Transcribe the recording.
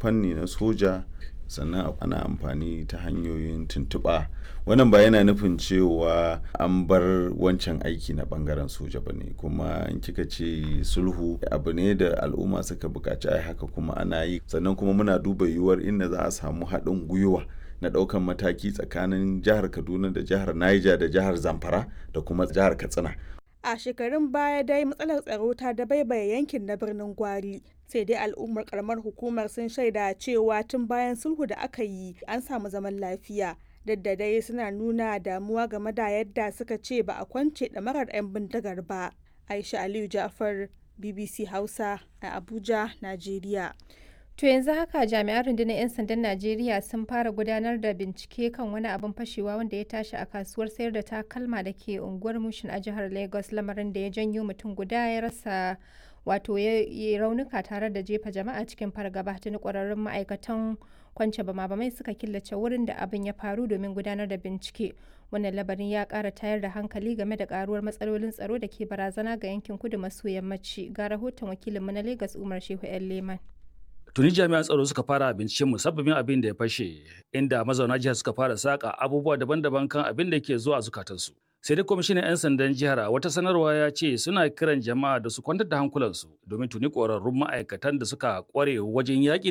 fanni na soja sannan ana amfani ta hanyoyin tuntuɓa wannan ba yana nufin cewa an bar wancan aiki na bangaren soja ba ne kuma in kika ce sulhu abu ne da al'umma suka buƙaci ai haka kuma ana yi sannan kuma muna duba yiwuwar inda za a samu haɗin gwiwa na ɗaukan mataki tsakanin jihar kaduna da jihar niger da jihar zamfara da kuma jihar katsina a shekarun baya dai matsalar tsaro ta dabaibaye yankin na birnin gwari sai dai al'ummar karamar hukumar sun shaida cewa tun bayan sulhu da aka yi an samu zaman lafiya duk da dai suna nuna damuwa game da yadda suka ce ba a kwance ɗamarar 'yan bindigar ba aisha aliyu jafar bbc hausa a abuja najeriya To yanzu haka jami'an rundunar 'yan sandan Najeriya sun fara gudanar da bincike kan wani abin fashewa wanda ya tashi a kasuwar sayar da takalma da ke unguwar Mushin a jihar Lagos lamarin da ya janyo mutum guda ya rasa wato ya raunuka tare da jefa jama'a cikin fargaba tuni kwararrun ma'aikatan kwance bama-bamai suka killace wurin da abin ya faru domin gudanar da bincike wannan labarin ya kara tayar da hankali game da karuwar matsalolin tsaro da ke barazana ga yankin kudu maso yammaci ga rahoton wakilinmu na Lagos Umar Shehu 'yan Leman. Tuni jami'an tsaro suka fara binciken musabbabin abin da ya fashe, inda mazauna jihar suka fara saka abubuwa daban-daban kan abin da ke zuwa zukatansu. Sai dai kwamishinan 'yan sandan jihar a wata sanarwa ya ce suna kiran jama'a da su kwantar da hankulansu domin tuni ƙwararrun ma'aikatan da suka ƙware wajen yaƙi